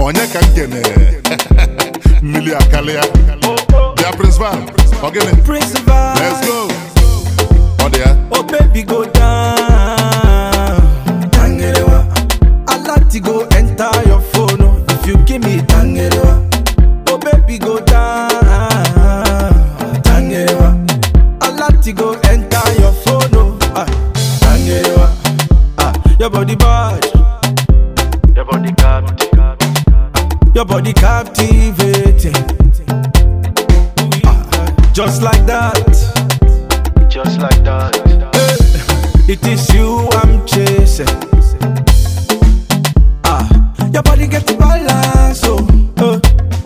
onye ka m kene mmiri akarịa bịa principal ọ gịnị Principal. let's go ọ dị ya Oh baby go down. Tangerewa. I like to go enter your phone oh, if you give me tangerewa. Oh baby go down. Tangerewa. I like to go enter your phone oh. Ah, tangerewa. Ah, your body bad. Your body captive. Your body captivating. Ah, just like that. Just like that. It is you I'm chasing. Ah, your body get the balance, oh. Uh.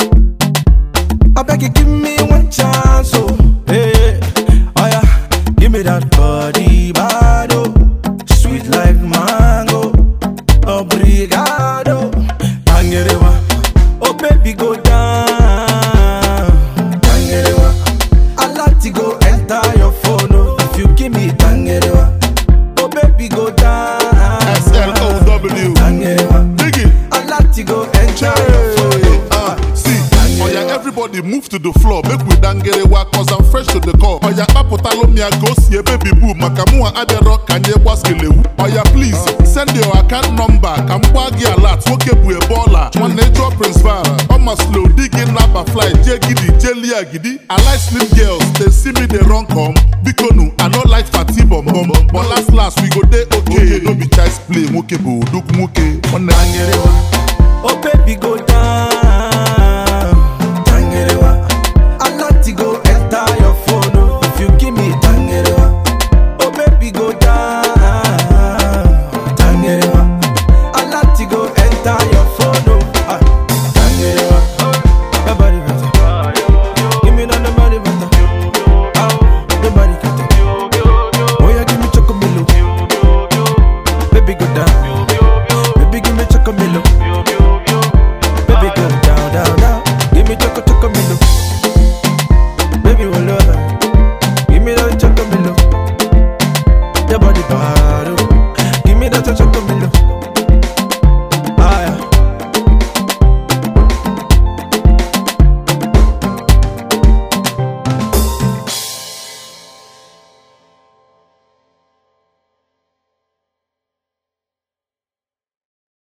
I beg you, give me one chance, oh. Hey, oh yeah, give me that body, bad, oh. Sweet like mango, obrigado. Tangerewa, oh baby, go down. Tangerewa, I like to go enter your phone, oh. If you give me tangerewa, oh baby, go down. slow Tangerewa, dig it I like to go enter your phone, Hey, oh. uh, see, oya everybody move to the floor make we dangerewa cause I'm fresh to the core oya kpapụtalụ m ya ka o si ebe bibu maka mụnwa abịarọ ka nye gbaskelewu oya please send your account number ka m gbaa gị alat nwoke bụ ebe ọla nwanne jụọ principal ọma slow di gị naba fly jee gidi jee lia gidi I like slim girls they see me dey run come biko nu I no like fati bom bom but last last we go dey okay no be child's play nwoke bụ odogwu nwoke nwanne Oh baby go down